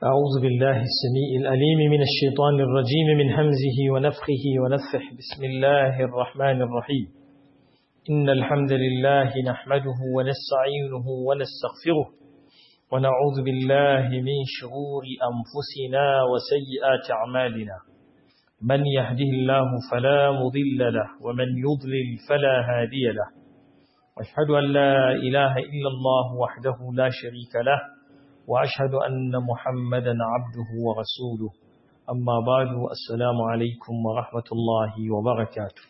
أعوذ بالله السميع الأليم من الشيطان الرجيم من همزه ونفخه ونفح بسم الله الرحمن الرحيم إن الحمد لله نحمده ونستعينه ونستغفره ونعوذ بالله من شرور أنفسنا وسيئات أعمالنا من يهده الله فلا مضل له ومن يضلل فلا هادي له واشهد أن لا إله إلا الله وحده لا شريك له وأشهد أن محمدا عبده ورسوله أما بعد السلام عليكم ورحمة الله وبركاته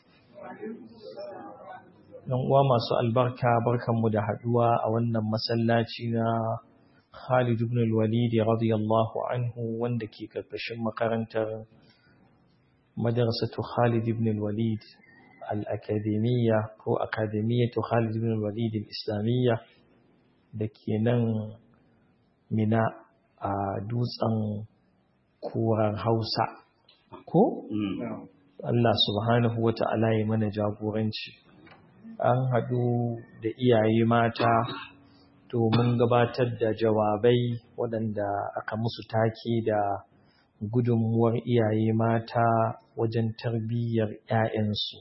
Yan uwa masu albarka barkanmu da haduwa a wannan masallaci na Khalid ibn al-Walid radiyallahu anhu wanda ke karkashin makarantar madrasatu Khalid ibn al-Walid al-Akademiyya ko Akademiyyatu Khalid ibn al-Walid al-Islamiyya da ke nan mina a dutsen kuran hausa ko? Allah subhanahu wa ta'ala ya mana jagoranci an haɗu da iyaye mata domin gabatar da jawabai waɗanda aka musu take da gudunmuwar iyaye mata wajen tarbiyyar ‘ya'yansu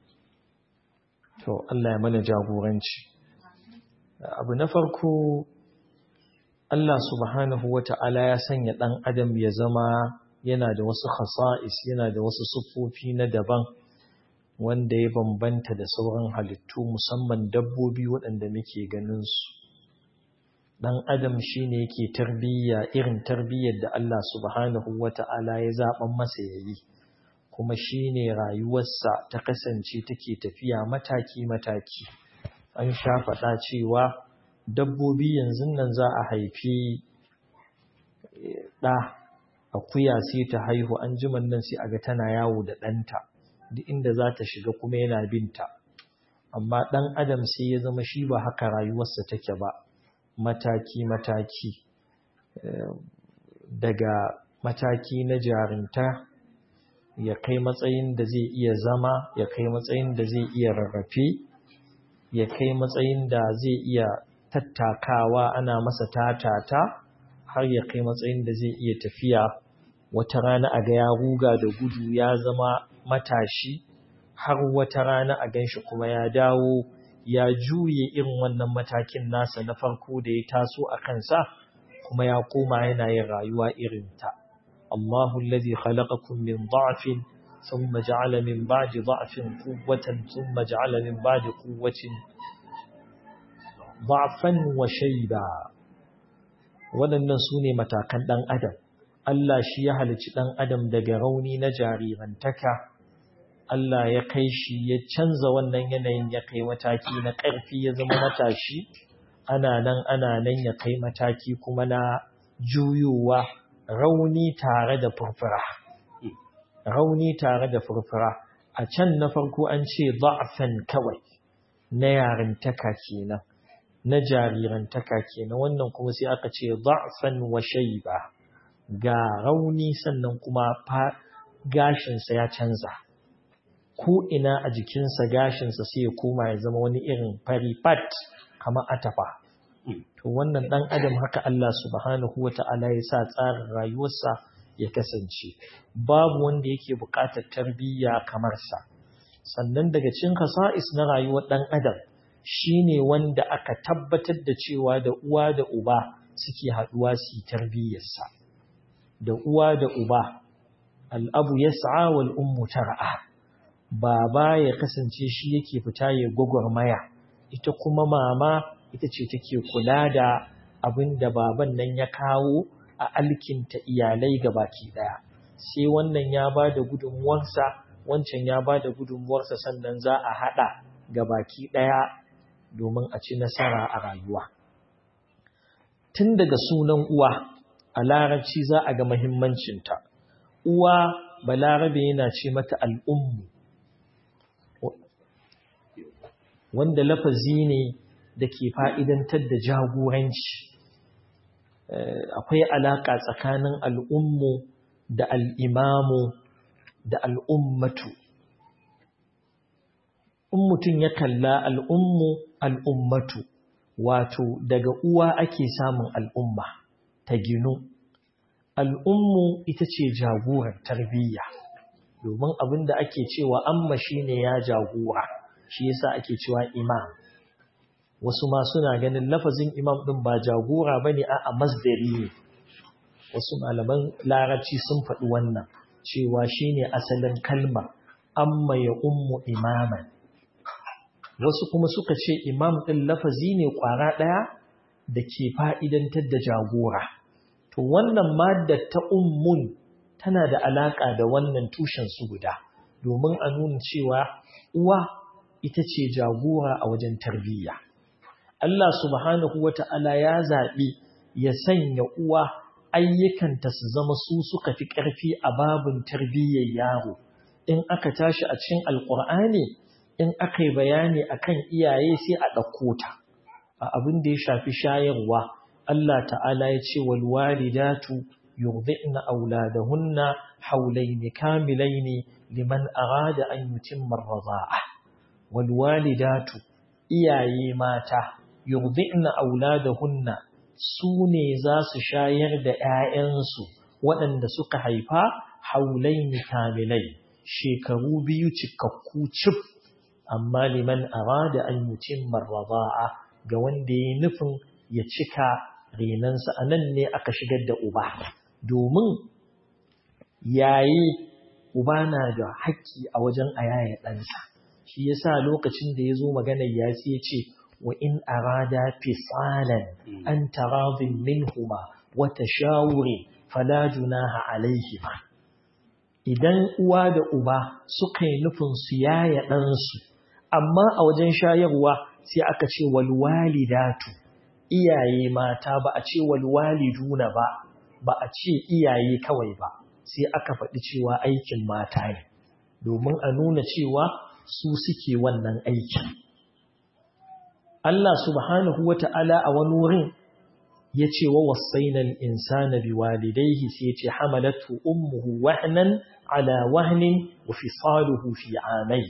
to Allah ya mana jagoranci abu na farko Allah subhanahu wa ta'ala ya sanya ɗan adam ya zama yana da wasu khasa'is yana da wasu siffofi na daban wanda ya bambanta da sauran halittu musamman dabbobi waɗanda muke ganinsu. Ɗan adam shi ne yake tarbiyya irin tarbiyyar da Allah subhanahu wa ta'ala ya zaɓen masa ya yi, kuma shi ne rayuwarsa ta kasance take tafiya mataki-mataki. An sha faɗa cewa dabbobi yanzu nan za a haifi ɗa akuya sai ta haihu an jiman nan sai a ga tana yawo da ɗanta duk inda za ta shiga kuma yana binta amma ɗan adam sai ya zama shi ba haka rayuwarsa take ba mataki-mataki daga mataki na jarinta ya kai matsayin da zai iya zama ya kai matsayin da zai iya rarrafe ya kai matsayin da zai iya tattakawa ana masa tatata har ya kai matsayin da zai iya tafiya wata rana a ga ya ruga da gudu ya zama matashi har wata rana a ganshi kuma ya dawo ya juye irin wannan matakin nasa na farko da ya taso a kansa kuma ya koma yana yin rayuwa irin ta Allahu allazi khalaqakum min dha'fin thumma ja'ala min ba'di dha'fin quwwatan thumma ja'ala min ba'di quwwatin ba'fan wa shayba waɗannan su ne matakan ɗan adam Allah shi ya halici ɗan adam daga rauni na jarirantaka Allah ya kai shi ya canza wannan yanayin ya kai mataki na ƙarfi ya zama matashi ana nan ana nan ya kai mataki kuma na juyowa rauni tare da furfura rauni tare da furfura a can na farko an ce da'fan kawai na yarintaka kenan na jarirantaka kenan wannan kuma sai aka ce da'fan wa shayba ga rauni sannan kuma gashinsa ya canza ko ina a jikinsa gashinsa sai ya koma ya zama wani irin fari fat kamar atafa to wannan dan adam haka Allah subhanahu wata'ala ya sa tsarin rayuwarsa ya kasance babu wanda yake buƙatar tarbiyya kamar sa sannan daga cikin kasa'is na rayuwar dan adam shine wanda aka tabbatar da cewa da uwa da uba suke haduwa su tarbiyyarsa da uwa da uba al'abu yas'a wal ummu tar'a baba ya kasance shi yake fita ya gwagwarmaya ita kuma mama ita ce take kula da abin da baban nan ya kawo a alkinta iyalai baki daya sai wannan ya ba da gudunmuwarsa wancan ya ba da gudunmuwarsa sannan za a haɗa baki ɗaya domin a ci nasara a rayuwa. Tun daga sunan uwa a larabci za a ga mahimmancinta. Uwa balarabe yana ce mata al'ummu, wanda lafazi ne da ke fa'idantar da jagoranci. Akwai alaƙa tsakanin al'ummu da al'imamu da al'ummatu. In mutum ya kalla al'ummu al'ummatu, wato daga uwa ake samun al'umma ta ginu al'ummu ita ce jagorar tarbiyya domin abin da ake cewa amma shi ne ya jagora shi yasa ake cewa imam wasu ma suna ganin lafazin imam ɗin ba jagora ba ne a masdari ne wasu malaman larabci sun faɗi wannan cewa shi ne asalin kalmar amma ya ummu imaman wasu kuma suka ce imam ɗin lafazi ne ƙwara ɗaya da ke fa'idantar da jagora to wannan maddar ta ummun tana da alaƙa da wannan tushen su guda domin a nuna cewa uwa ita ce jagora a wajen tarbiyya Allah subhanahu wata'ala ya zaɓi ya sanya uwa ayyukanta su zama su suka fi ƙarfi a babin tarbiyyar yaro in aka tashi a cikin alƙur'ani in aka yi bayani akan iyaye sai a ɗauko ta a abin da ya shafi shayarwa Allah ta'ala ya ce wal walidatu yurdi'na auladahunna hawlayn kamilayn liman arada an yutimma ar-radha'a wal walidatu iyaye mata yurdi'na auladahunna su ne za su shayar da ‘ya'yansu waɗanda suka haifa haulai kamilai shekaru biyu cikakku cif amma liman arada an mutum marraba'a ga wanda ya nufin ya cika renansa a nan ne aka shigar da uba domin yayi uba na da haƙƙi a wajen a yaya ɗansa shi yasa lokacin da ya zo maganar yasi ya ce وإن أرادا فصالا أن تراض منهما وتشاور فلا جناح عليهما idan uwa da uba suka yi nufin su yaya ɗansu amma a wajen shayarwa sai aka ce walwalidatu iyaye mata ba a ce walwaliduna ba ba a ce iyaye kawai ba sai aka faɗi cewa aikin mata ne domin a nuna cewa su suke wannan aiki Allah subhanahu wa ta'ala a wani wurin ya ce wa wasainal insana bi walidaihi sai ce hamalatu ummuhu wahnan ala wahnin wa fisaluhu fi amai.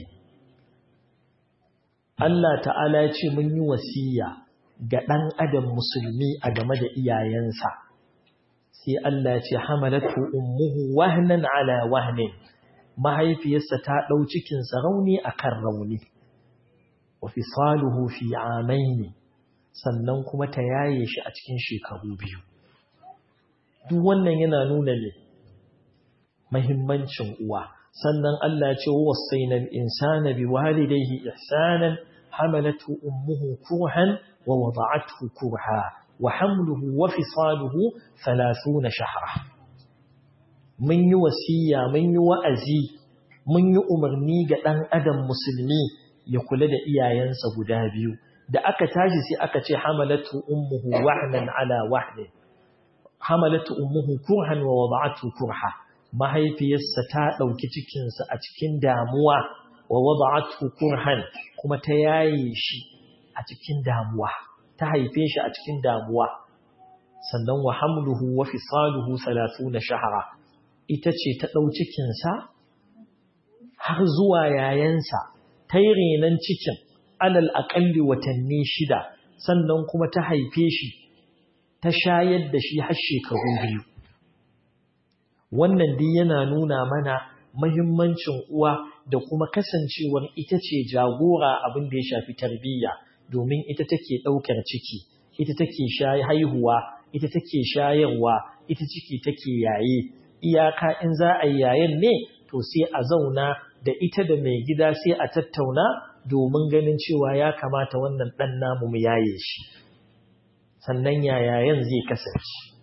Allah ta'ala ya ce mun yi wasiya ga ɗan adam musulmi a game da iyayensa. Sai Allah ya ce hamalatu ummuhu wahnan ala wahnin mahaifiyarsa ta ɗau cikinsa rauni a kan rauni. wa fisaluhu fi amaini sannan kuma ta yaye shi a cikin shekaru biyu duk wannan yana nuna ne mahimmancin uwa sannan Allah ya ce wa wasainal insana biwalidayhi ihsanan hamalatu ummuhu kurhan wa wada'athu kurha wa hamluhu wa fisaluhu 30 shahra mun yi wasiya mun yi wa'azi mun yi umarni ga dan adam musulmi ya kula da iyayensa guda biyu da aka tashi sai aka ce hamalatu ummuhu wahnan ala wahnin hamalatu ummuhu kurhan wa wada'atu kurha mahaifiyarsa ta dauki cikin sa a cikin damuwa wa wada'atu kurhan kuma ta yaye shi a cikin damuwa ta haife shi a cikin damuwa sannan wa hamluhu wa fisaluhu 30 shahra ita ce ta dau cikin sa har zuwa yayansa ta yi renon cikin alal aƙalli watanni shida sannan kuma ta haife shi ta shayar da shi har shekaru biyu wannan dai yana nuna mana mahimmancin uwa da kuma kasancewar ita ce jagora abin da ya shafi tarbiyya domin ita take ɗaukar ciki ita take haihuwa ita take shayarwa ita ciki take yaye iyaka in za a yi yayen ne to sai a zauna da ita da mai gida sai a tattauna domin ganin cewa ya kamata wannan ɗan namu mu yaye shi sannan yayayen zai kasance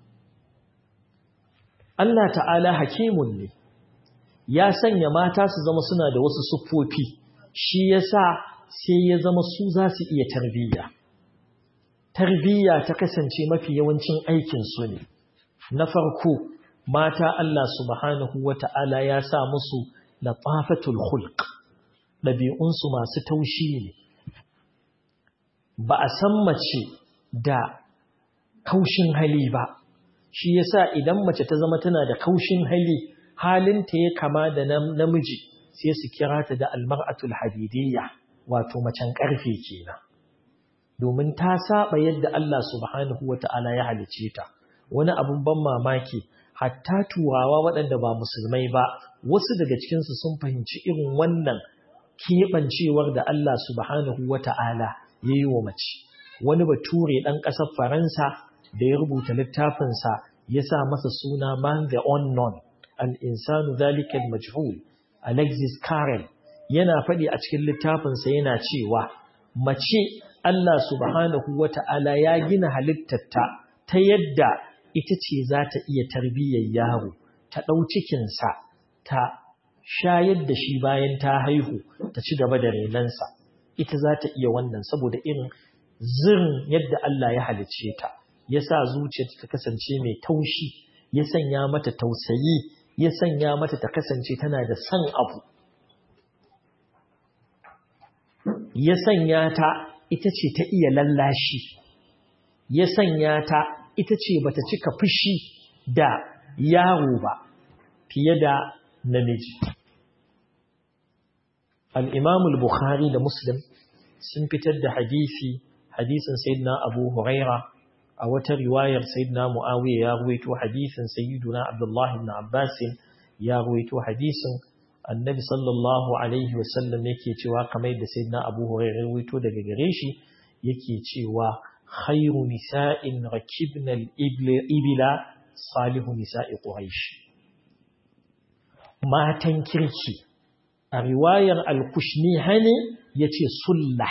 Allah ta'ala hakimun ne ya sanya mata su zama suna da wasu siffofi shi yasa sai ya zama su za su iya tarbiyya tarbiyya ta kasance mafi yawancin aikin su ne na farko mata Allah subhanahu wata'ala ya sa musu latafatul khulq ɗabi'unsu masu taushi ne ba a san mace da kaushin hali ba shi yasa idan mace ta zama tana da kaushin hali halinta ya kama da namiji sai su kira ta da almar'atul hadidiyya wato macen karfe kenan domin ta saba yadda Allah subhanahu wata'ala ya halice ta wani abun ban mamaki hatta turawa waɗanda ba musulmai ba wasu daga cikinsu sun fahimci irin wannan keɓancewar da Allah subhanahu wa ta'ala ya yi wa mace wani bature ɗan ƙasar faransa da ya rubuta littafinsa ya sa masa suna man the unknown al'insanu zalikal majhul alexis carrel yana faɗi a cikin littafinsa yana cewa mace Allah subhanahu wa ta'ala ya gina halittarta ta yadda ita ce za ta iya tarbiyyar yaro ta ɗau cikinsa ta shayar da shi bayan ta haihu ta ci gaba da renansa ita za ta iya wannan saboda irin zirin yadda Allah ya halicce ta ya sa zuciyarta ta kasance mai taushi ya sanya mata tausayi ya sanya mata ta kasance tana da son abu ya sanya ta ita ce ta iya lallashi ya sanya ta ita ce bata cika fushi da yaro ba fiye da namiji al-imam bukhari da muslim sun fitar da hadisi hadisin sayyidina abu huraira a wata riwayar sayyidina muawiya ya ruwaito hadisin sayyiduna abdullah ibn abbas ya ruwaito hadisin annabi sallallahu alaihi wasallam yake cewa kamar da sayyidina abu huraira ya ruwaito daga gare shi yake cewa khairu nisa'in rakibna al-ibla salihu nisa'i quraish matan kirki a riwayar al-kushnihani yace sullah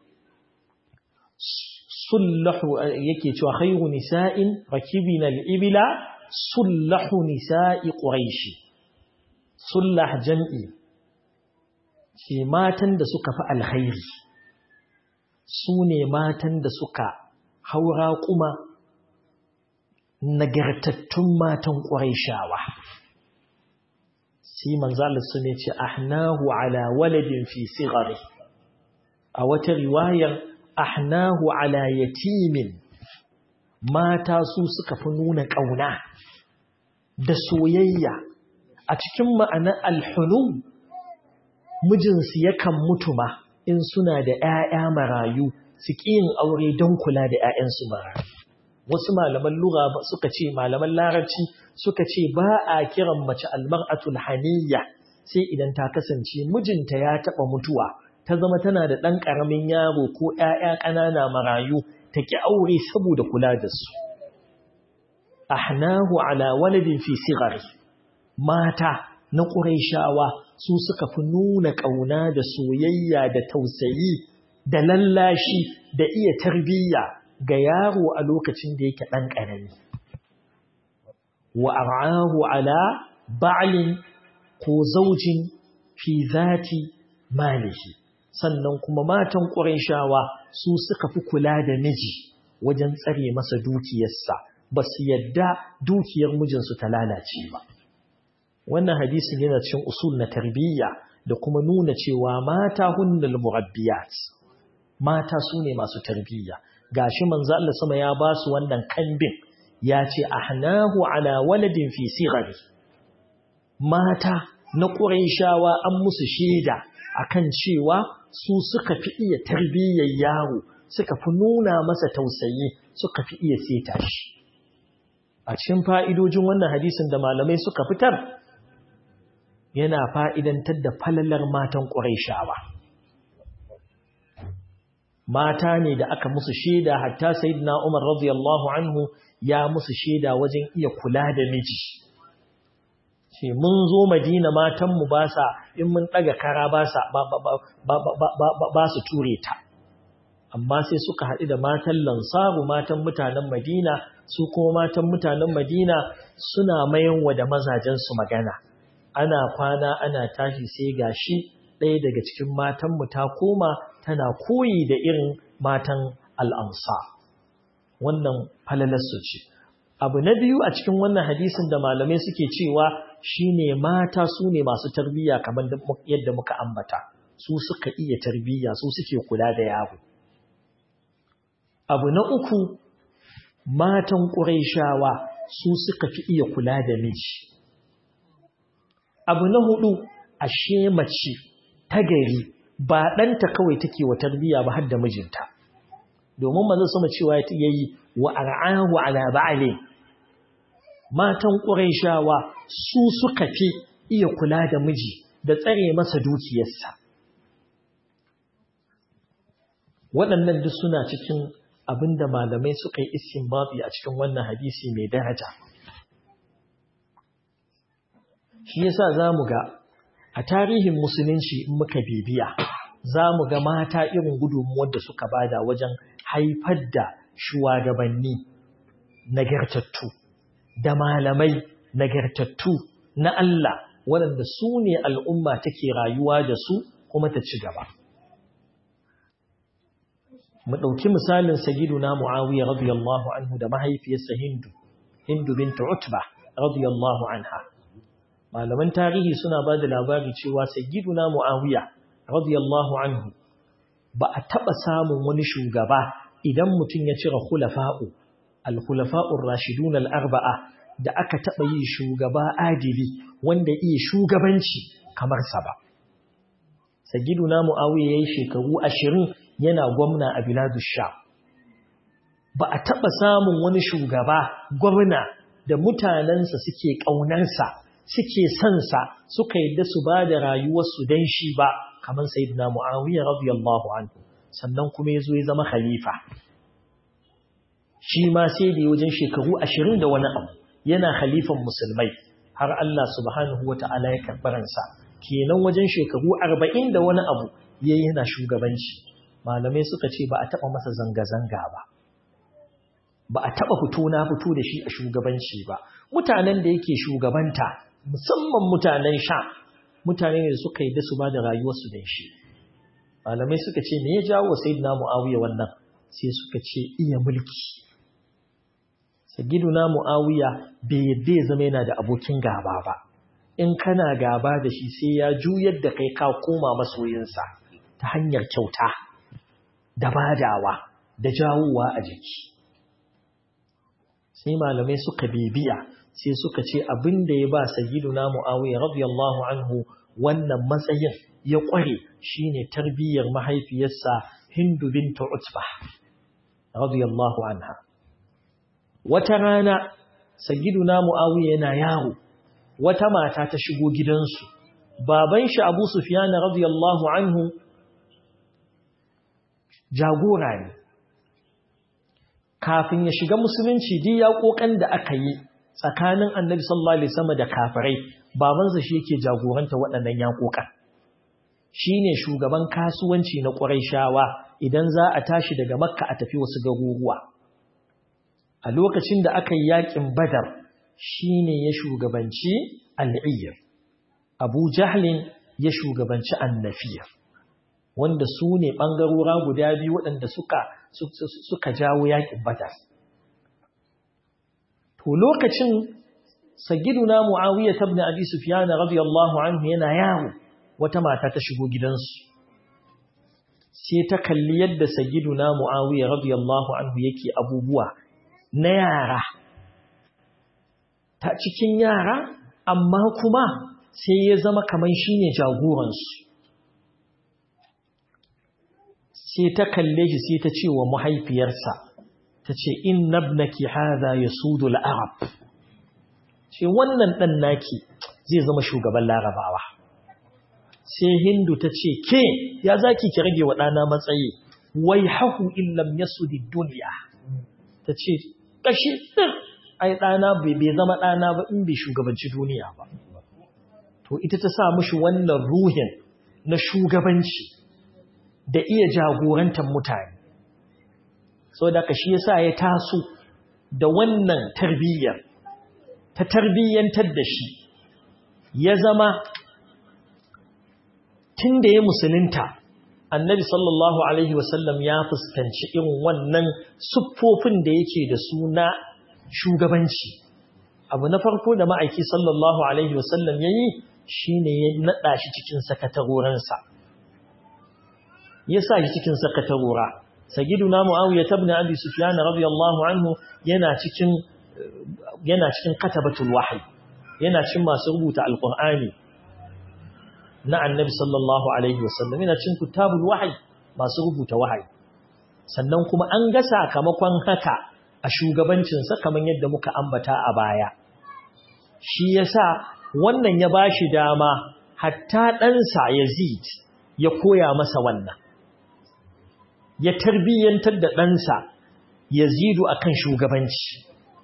sullahu yake cewa khairu nisa'in rakibna al-ibla sullahu nisa'i quraish sullah jam'i ce matan da suka fi alkhairi su ne matan da suka haura kuma nagartattun matan ƙwarishawa sai manzalar su ne ce ahnahu ala waladin fi sigari a wata riwayar ahnahu ala yatimin mata su suka fi nuna ƙauna da soyayya a cikin ma'anar alhunu mijinsu yakan mutu ma in suna da ‘ya'ya marayu su yin aure don kula da ‘ya'yansu marayu. Wasu malaman lura suka ce, malaman larabci suka ce ba a kiran mace almar'atul haniyya sai idan ta kasance mijinta ya taɓa mutuwa, ta zama tana da ɗan ƙaramin yaro ko ‘ya'ya ƙanana marayu ta ƙi aure saboda kula da su. Ahnahu ala waladin fi sigari, mata na ƙuraishawa su suka fi nuna ƙauna da soyayya da tausayi da lallashi da iya tarbiyya ga yaro a lokacin da yake ɗan ƙarami. Wa ar'ahu ala ba'lin ko zaujin fi zati malihi sannan kuma matan ƙurayshawa su suka fi kula da miji wajen tsare masa dukiyarsa ba su yadda dukiyar mijinsu ta lalace ba. wannan hadisin yana cikin usul na tarbiyya da kuma nuna cewa mata hunnal murabbiyat mata su ne masu tarbiyya gashi manzo Allah sama ya ba su wannan kambin ya ce ahnahu ala waladin fi sighari mata na quraishawa an musu shaida akan cewa su suka fi iya tarbiyyar yaro suka fi nuna masa tausayi suka fi iya seta shi a cikin fa'idojin wannan hadisin da malamai suka fitar yana fa'idantar da falalar matan ƙuraishawa. Mata ne da aka musu shaida hatta Sayyidina Umar radiyallahu anhu ya musu shaida wajen iya kula da miji. Ce mun zo Madina matanmu ba sa in mun ɗaga kara ba sa ba su ture ta. Amma sai suka haɗu da matan lansaru matan mutanen Madina su kuma matan mutanen Madina suna mayanwa da mazajensu magana. ana kwana ana tashi sai gashi ɗaya daga cikin matanmu ta koma tana koyi da irin matan al'amsa wannan falalarsu ce abu na biyu a cikin wannan hadisin da malamai suke cewa shine mata su ne masu tarbiyya kamar yadda muka ambata su suka iya tarbiyya su suke kula da yaro abu na uku matan ƙuraishawa su suka fi iya kula da miji abu na hudu ashe mace ta gari ba ɗanta kawai take wa tarbiyya ba har da mijinta domin manzo sama cewa ya yi wa ar'ahu ala ba'ali matan ƙurayshawa su suka fi iya kula da miji da tsare masa dukiyarsa waɗannan duk suna cikin abinda malamai suka yi istinbati a cikin wannan hadisi mai daraja shi yasa zamu ga a tarihin musulunci in muka bibiya zamu ga mata irin gudunmuwar da suka bada wajen haifar da shugabanni nagartattu da malamai nagartattu na Allah waɗanda su ne al'umma take rayuwa da su kuma ta ci gaba mu ɗauki misalin sagiduna Muawiya radiyallahu anhu da mahaifiyarsa Hindu Hindu bintu Utba radiyallahu anha malaman tarihi suna ba da labari cewa sagiduna Muawiya radiyallahu anhu ba a taɓa samun wani shugaba idan mutum ya cire khulafa'u al-khulafa'ur rashidun al-arba'a da aka taɓa yi shugaba adili wanda iya shugabanci kamar sa ba sagiduna Muawiya yayi shekaru ashirin yana gwamna a biladu sha ba a taɓa samun wani shugaba gwamna da mutanensa suke ƙaunarsa suke sansa suka yadda su ba da rayuwarsu don shi ba kamar sayyidina mu'awiyar radiyallahu anhu sannan kuma ya zo ya zama khalifa shi ma sai da wajen shekaru ashirin da wani abu yana khalifan musulmai har Allah subhanahu wa ta'ala ya karɓaransa kenan wajen shekaru arba'in da wani abu ya yana shugabanci malamai suka ce ba a taɓa masa zanga-zanga ba ba a taɓa fito na fito da shi a shugabanci ba mutanen da yake shugabanta musamman mutanen sha mutane ne da suka yi da su ba da rayuwarsu da shi malamai suka ce me ya jawo sayyidina muawiya wannan sai suka ce iya mulki sayyidina muawiya bai yadda ya zama yana da abokin gaba ba in kana gaba da shi sai ya juyar da kai ka koma masoyinsa ta hanyar kyauta da badawa da jawowa a jiki sai malamai suka bibiya sai suka ce abin da ya ba sayyiduna muawiya radiyallahu anhu wannan matsayin ya kware shine tarbiyyar mahaifiyarsa hindu bint utba radiyallahu anha wata rana sayyiduna muawiya yana yaro wata mata ta shigo gidansu baban shi abu sufyan radiyallahu anhu jagora ne kafin ya shiga musulunci duk ya kokan da aka yi tsakanin annabi sallallahu alaihi wasallam da kafirai babansa shi yake jagoranta waɗannan yakokan shine shugaban kasuwanci na Qurayshawa idan za a tashi daga Makka a tafi wasu garuruwa a lokacin da aka yi yakin Badar shine ya shugabanci al-Iyr Abu Jahlin ya shugabanci An-Nafir wanda su ne ɓangarora guda biyu waɗanda suka, suka jawo yaƙin badar. To lokacin sagiduna Muawiya tabni Abi Sufyan radiyallahu anhu yana yawo wata mata ta shigo gidansu. Sai ta kalli yadda sagiduna Muawiya radiyallahu anhu yake abubuwa na yara. Ta cikin yara amma kuma sai ya zama kamar shine jagoransu. sai ta kalle shi sai ta ce wa mahaifiyarsa ta ce in nabnaki hadha yasudu al-arab ce wannan dan naki zai zama shugaban larabawa sai hindu ta ce ke ya zaki ki rage wa dana matsayi wai hahu in lam yasudi dunya ta ce kashi din ai dana bai zama dana ba in bai shugabanci duniya ba to ita ta sa mishi wannan ruhin na shugabanci da iya jagorantar mutane so da shi yasa ya taso da wannan tarbiyyar ta tarbiyyantar da shi ya zama tun da ya musulunta annabi sallallahu alaihi wasallam ya fuskanci irin wannan siffofin da yake da suna shugabanci abu na farko da ma'aiki sallallahu alaihi wasallam ya yi shi ne ya naɗa shi cikin sakatarorinsa ya sa shi cikin sakatarora sagiduna muawiya ibn abi sufyan radiyallahu anhu yana cikin yana cikin katabatul wahyi yana cikin masu rubuta alqur'ani na annabi sallallahu alaihi wasallam yana cikin kutabul wahyi masu rubuta wahyi sannan kuma an ga sakamakon haka a shugabancin sa kamar yadda muka ambata a baya shi yasa wannan ya bashi dama hatta ɗansa Yazid ya koya masa wannan ya tarbiyyantar da ɗansa Yazidu akan shugabanci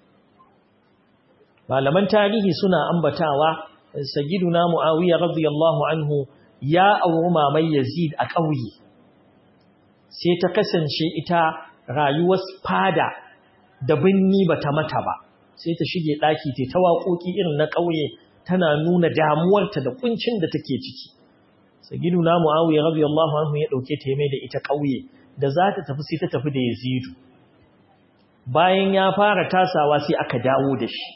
malaman tarihi suna ambatawa sayyiduna Muawiya radiyallahu anhu ya auri mamai Yazid a ƙauye sai ta kasance ita rayuwar fada da binni bata mata ba sai ta shige daki ta ta waƙoƙi irin na ƙauye tana nuna damuwarta da kuncin da take ciki sayyiduna Muawiya radiyallahu anhu ya dauke ta mai da ita ƙauye da za ta tafi sai ta tafi da Yazid bayan ya fara tasawa sai aka dawo da shi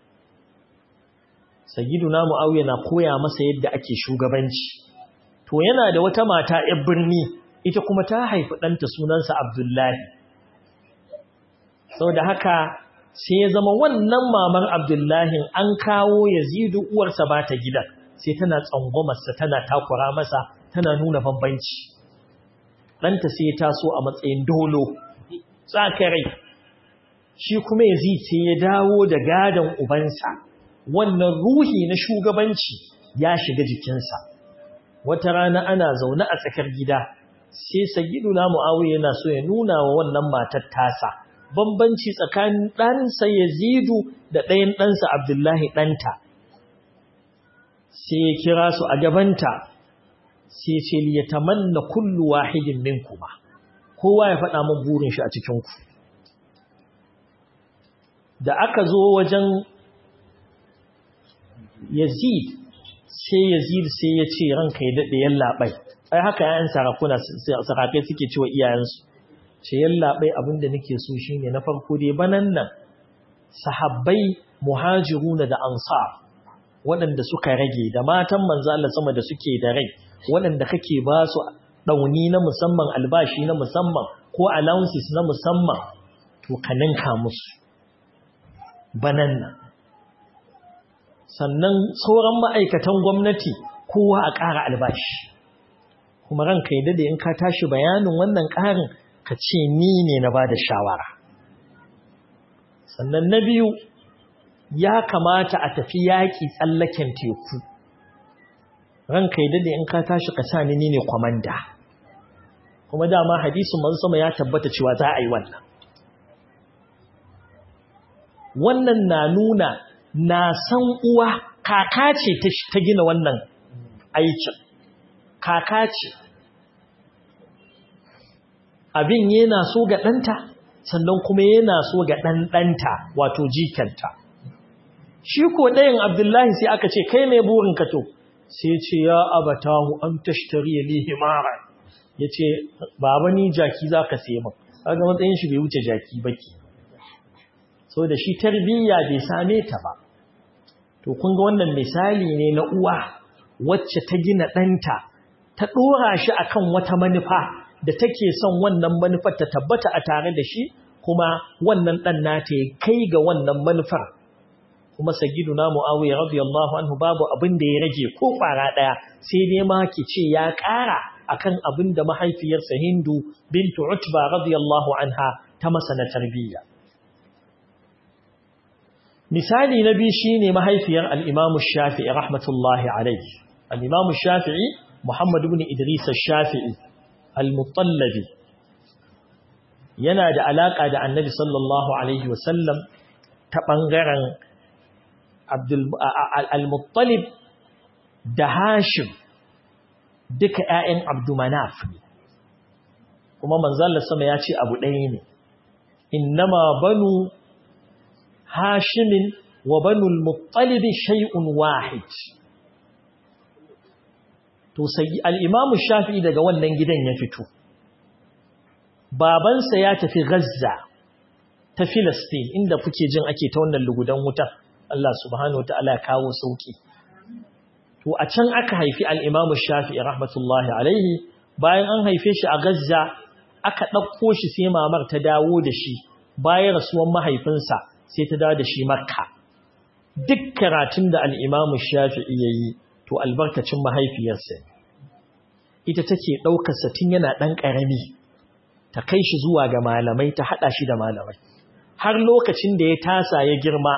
sayyiduna Muawiya na koya masa yadda ake shugabanci to yana da wata mata ‘yar birni ita kuma ta haifi ɗanta sunansa Abdullahi. Sau da haka sai ya zama wannan mamar Abdullahi an kawo Yazidu uwarsa ba ta gidan sai tana tsangwamarsa tana takura masa tana nuna bambanci. Ɗanta sai ya taso a matsayin dolo, tsakarai. Shi kuma Yazid sai ya dawo da gadon ubansa, wannan ruhi na shugabanci ya shiga jikinsa. wata rana ana zaune a tsakar gida sai sayyiduna muawiya yana so ya nuna wa wannan matar tasa bambanci tsakanin ɗansa yazidu da ɗayan ɗansa abdullahi ɗanta sai ya kira su a gabanta sai ce ya tamanna kullu wahidin minkuma kowa ya faɗa min burin shi a cikin ku da aka zo wajen yazid sai yazid sai ya ce ranka ya daɗe yallaɓai ai haka yayan sarakuna sarakai suke cewa iyayensu ce yallaɓai abinda nake so shine na farko dai banan nan sahabbai muhajiruna da ansar waɗanda suka rage da matan manzo Allah sama da suke da rai waɗanda kake ba su ɗauni na musamman albashi na musamman ko allowances na musamman to ka ninka musu banan nan sannan sauran ma'aikatan gwamnati kowa a ƙara albashi kuma ranka yi dade in ka tashi bayanin wannan ƙarin ka ce ni ne na ba da shawara sannan na biyu ya kamata a tafi yaƙi tsallaken teku ranka yi dade in ka tashi ka sa ni ne kwamanda kuma dama hadisun mazu sama ya tabbata cewa za a yi wannan wannan na nuna na san uwa kaka ce ta gina wannan aikin kaka ce abin yana so ga ɗanta sannan kuma yana so ga ɗanɗanta wato jikanta shi ko ɗayan abdullahi sai aka ce kai mai burin ka to sai ce ya abatahu an tashtari li himara ya ce baba ni jaki za ka sai min kaga matsayin shi bai wuce jaki baki so da shi tarbiyya bai same ta ba to kun ga wannan misali ne na uwa wacce ta gina ɗanta ta ɗora shi akan wata manufa da take son wannan manufar ta tabbata a tare da shi kuma wannan ɗan nata ya kai ga wannan manufar kuma sagiduna mu'awiya radiyallahu anhu babu abin da ya rage ko fara ɗaya sai dai ma ki ce ya ƙara akan abin da mahaifiyarsa Hindu bintu Utba radiyallahu anha ta masa na tarbiyya misali na biyu shine mahaifiyar al-Imam Shafi'i rahmatullahi alayhi al-Imam Shafi'i Muhammad ibn Idris al-Shafi'i al-Muttallabi yana da alaka da Annabi sallallahu alaihi wasallam ta bangaren Abdul al-Muttalib da Hashim duka ƴaƴan Abdumanaf ne kuma manzon Allah sama ya ce abu ɗaya ne innama banu hashimin wa banul muttalibi shay'un wahid to sai al-imam shafi'i daga wannan gidan ya fito babansa ya tafi Gaza ta Filistin inda kuke jin ake ta wannan lugudan wuta Allah subhanahu wataala ya kawo sauki to a can aka haifi al-imam shafi'i rahmatullahi alaihi bayan an haife shi a Gaza aka ɗauko shi sai mamar ta dawo da shi bayan rasuwan mahaifinsa sai ta dawo da shi makka duk karatun da al'imamu shafi'i ya yi to albarkacin mahaifiyarsa ita take ɗaukarsa tun yana ɗan ƙarami ta kai shi zuwa ga malamai ta haɗa shi da malamai har lokacin da ya tasa ya girma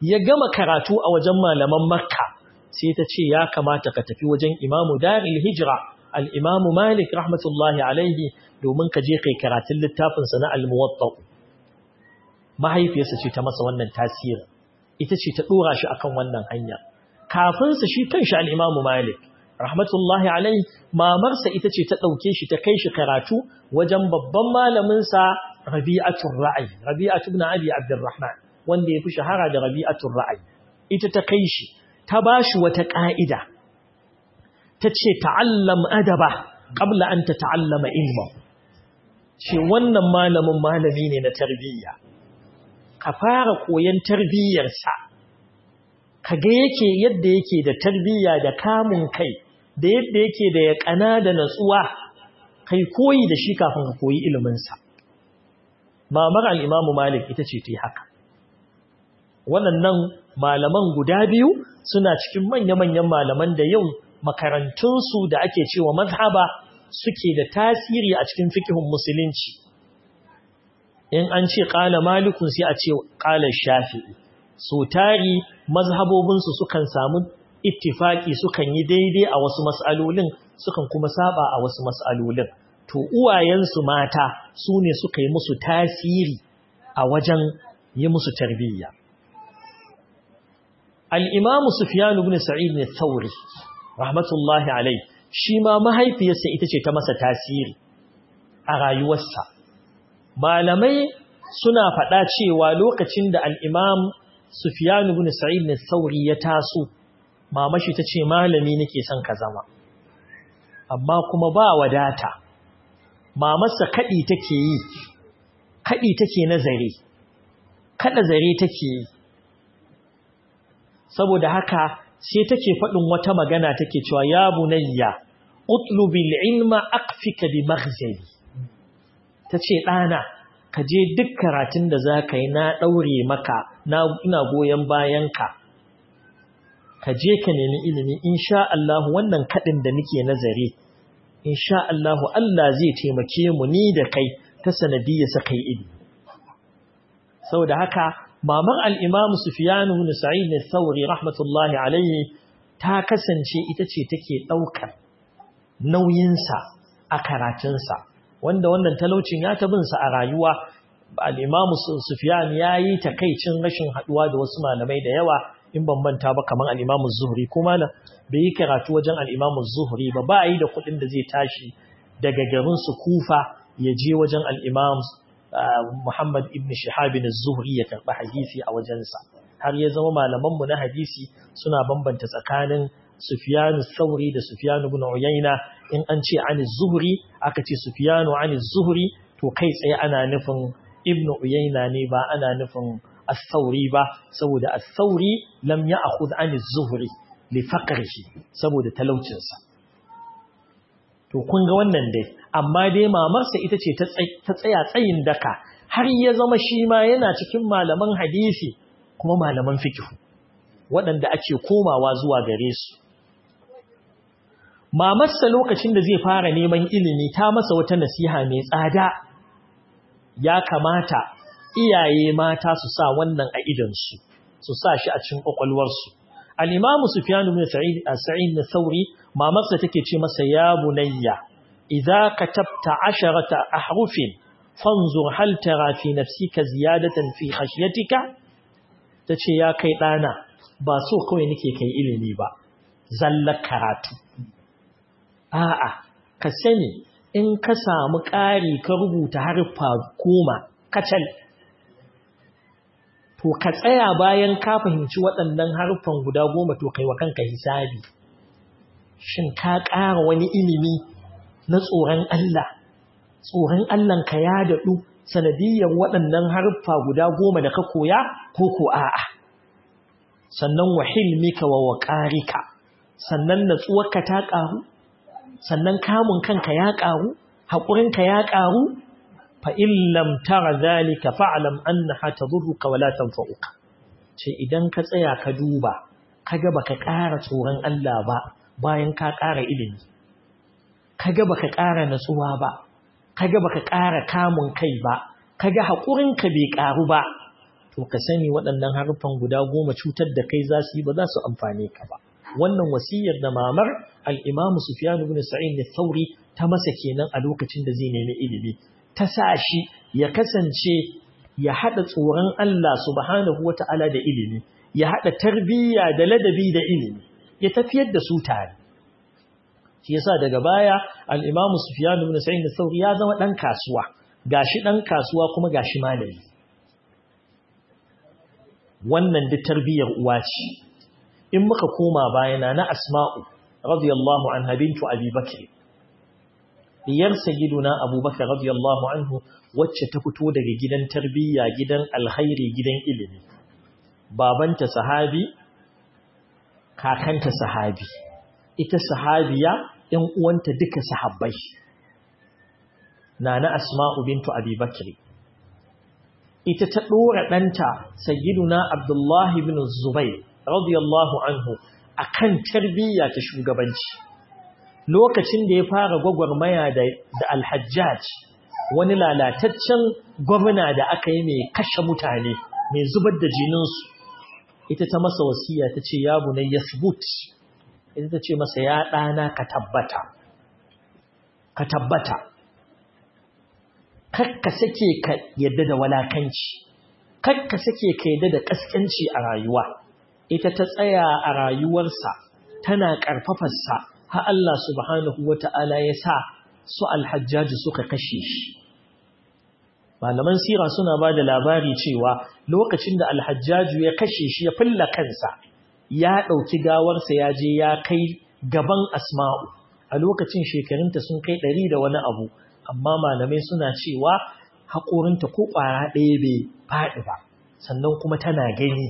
ya gama karatu a wajen malaman makka sai ta ce ya kamata ka tafi wajen imamu daril hijira al'imamu malik rahmatullahi alaihi domin ka je kai karatun littafinsa na almuwatta mahaifiyarsa ce ta masa wannan tasirin ita ce ta ɗora shi akan wannan hanya kafinsa shi kanshi al'imamu malik rahmatullahi alaihi mamarsa ita ce ta ɗauke shi ta kai shi karatu wajen babban malaminsa rabi'atun ra'ayi rabi'atu ibn abi abdurrahman wanda ya fi shahara da rabi'atun ra'ayi ita ta kai shi ta ba shi wata ƙa'ida ta ce ta'allam adaba ƙabla an ta ta'allama ilma ce wannan malamin malami ne na tarbiyya ka fara koyon tarbiyyarsa ka ga yake yadda yake da tarbiyya da kamun kai da yadda yake da ya ƙana da natsuwa kai koyi da shi kafin ka koyi iliminsa mamar al'imamu malik ita ce ta haka waɗannan malaman guda biyu suna cikin manya-manyan malaman da yau makarantunsu da ake cewa mazhaba suke da tasiri a cikin fikihun musulunci in an ce ƙala malikun sai a ce ƙala shafi'i so tari mazhabobinsu sukan samu ittifaki sukan yi daidai a wasu mas'alolin sukan kuma saba a wasu mas'alolin to uwayensu mata su ne suka yi musu tasiri a wajen yi musu tarbiyya al'imamu Sufyan ibn Sa'id ne Thauri, rahmatullahi alai, shi ma mahaifiyarsa ita ce ta masa tasiri a rayuwarsa. Malamai suna faɗa cewa lokacin da al'imam Sufyan ibn Sa'id ne Thauri ya taso, mamashi ta ce malami nake son ka zama. Amma kuma ba wadata, mamarsa kaɗi take yi, kaɗi take na zare, kaɗa zare take yi. saboda haka sai take faɗin wata magana take cewa ya bunayya utlubil ilma aqfika bi maghzali tace ɗana ka je duk karatun da zaka yi na daure maka na ina goyen bayanka ka je ka nemi ilimi insha Allah wannan kadin da nake nazari insha Allah Allah zai taimake mu ni da kai ta sanadiyya sakai ilimi saboda haka mamar al'imamu Sufiyanu na Sa'id ne Sauri rahmatullahi alaihi ta kasance ita ce take ɗaukar nauyinsa a karatunsa, wanda wannan talaucin ya tabinsa a rayuwa, al'imamu Sufiyan ya yi takaicin rashin haɗuwa da wasu malamai da yawa in ban manta ba kamar al'imamu Zuhri, kuma na bai yi karatu wajen al'imamu Zuhri ba, ba yi da kuɗin da zai tashi daga garinsu kufa ya je wajen al'imamu Muhammad ibn Shihab az-Zuhri ya karɓi hadisi a wajensa har ya zama malaman mu na hadisi suna bambanta tsakanin Sufyan al-Thawri da Sufyan ibn Uyayna in an ce an az-Zuhri aka ce Sufyan an az-Zuhri to kai tsaye ana nufin Ibn Uyayna ne ba ana nufin al-Thawri ba saboda al-Thawri lam ya'khudh an az-Zuhri li faqrihi saboda talaucinsa to kun ga wannan dai amma dai mamarsa ita ce ta tsaya tsayin daka har ya zama shi ma yana cikin malaman hadisi kuma malaman fikihu waɗanda ake komawa zuwa gare su mamarsa lokacin da zai fara neman ilimi ta masa wata nasiha mai tsada ya kamata iyaye mata su sa wannan a idansu su sa shi a cikin ƙwaƙwalwarsu al'imamu sufiyanu bin sa'id na sauri mamarsa take ce masa ya bunayya idza katabta asharata ahrufin fanzur hal tara fi nafsika ziyadatan fi khashyatika tace ya kai dana ba so kawai nake kai ilimi ba zallar karatu a'a ka sani in ka samu ƙari ka rubuta harfa goma kacal to ka tsaya bayan ka fahimci waɗannan harfan guda goma to kai wa kanka hisabi shin ka ƙara wani ilimi na tsoron Allah tsoron Allah ka ya daɗu sanadiyyar waɗannan harfa guda goma da ka koya ko ko a'a sannan wa hilmika wa waqarika sannan natsuwarka ta ƙaru sannan kamun kanka ya ƙaru haƙurinka ya ƙaru fa illam tara zalika fa'lam annaha tadurruka wa la tanfa'uka ce idan ka tsaya ka duba kaga baka ƙara tsoron Allah ba bayan ka ƙara ilimi kaga baka ƙara natsuwa ba kaga baka ƙara kamun kai ba kaga haƙurinka bai ƙaru ba to ka sani waɗannan harfan guda goma cutar da kai za su yi ba za su amfane ka ba wannan wasiyar da mamar al-Imam Sufyan ibn Sa'id al-Thawri ta masa kenan a lokacin da zai nemi ilimi ta sa shi ya kasance ya hada tsoron Allah subhanahu wata'ala da ilimi ya hada tarbiyya da ladabi da ilimi ya tafiyar da su tare shi yasa daga baya al-Imam Sufyan ibn Sa'id al-Thawri ya zama dan kasuwa gashi dan kasuwa kuma gashi malami wannan duk tarbiyyar uwa ce in muka koma bayana na Asma'u radiyallahu anha bintu Abi Bakr diyar sayyiduna Abubakar radiyallahu anhu wacce ta fito daga gidan tarbiyya gidan alkhairi gidan ilimi babanta sahabi kakanta sahabi ita sahabiya ɗan uwanta duka sahabbai nana Asma'u bintu Abi Bakr ita ta dora danta sayyiduna Abdullah ibn Zubayr radiyallahu anhu akan tarbiyya ta shugabanci lokacin da ya fara gwagwarmaya da da Al-Hajjaj wani lalataccen gwamna da aka yi mai kashe mutane mai zubar da jinin su ita ta masa wasiya tace ya bunay yasbut ita tace masa ya dana ka tabbata ka tabbata kakka sake ka yadda da walakanci kakka sake ka yadda da kaskanci a rayuwa ita ta tsaya a rayuwarsa tana ƙarfafarsa har Allah subhanahu wata'ala ya sa su alhajjaji suka kashe shi malaman sira suna ba da labari cewa lokacin da alhajjaju ya kashe shi ya fulla kansa ya ɗauki gawarsa ya je ya kai gaban asma'u a lokacin shekarunta sun kai ɗari da wani abu amma malamai suna cewa haƙorinta ko ƙwara ɗaya bai faɗi ba sannan kuma tana gani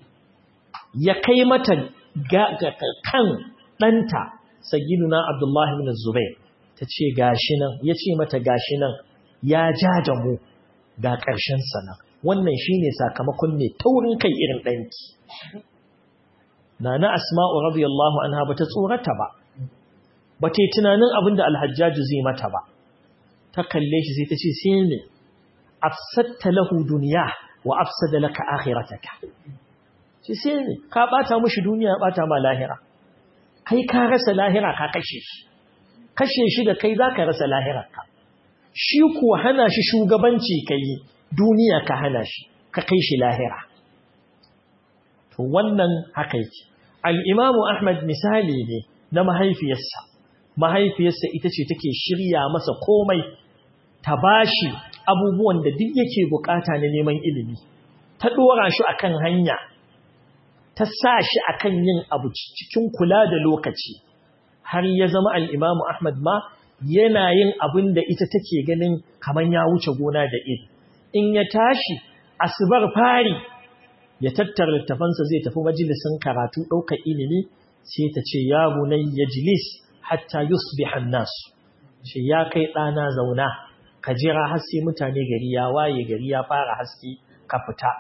ya kai mata kan ɗanta sagiduna abdullahi bin zubair ta ce gashi nan ya ce mata gashi nan ya ja da mu ga ƙarshen sana wannan shine sakamakon ne taurin kai irin ɗanki na na asma'u radiyallahu anha bata tsorata ba bata yi tunanin abin da alhajjaju zai mata ba ta kalle shi sai ta ce sai ne afsatta lahu duniya wa afsada laka akhirataka sai sai ne ka bata mushi duniya bata ma lahira kai ka rasa lahira ka kashe shi kashe shi da kai zaka rasa lahirarka shi kuwa hana shi shugabanci kai duniya ka hana shi ka kai shi lahira to wannan haka yake al-imam Ahmad misali ne na mahaifiyarsa mahaifiyarsa ita ce take shirya masa komai ta bashi abubuwan da duk yake bukata na neman ilimi ta dora shi akan hanya ta sa shi akan yin abu cikin kula da lokaci har ya zama al-Imam Ahmad ma yana yin abin da ita take ganin kaman ya wuce gona da iri in ya tashi asubar fari ya tattara littafansa zai tafi majalisin karatu ɗaukar ilimi sai ta ce ya bunayya jilis hatta yusbiha an-nas shi ya kai ɗana zauna ka jira har sai mutane gari ya waye gari ya fara haske ka fita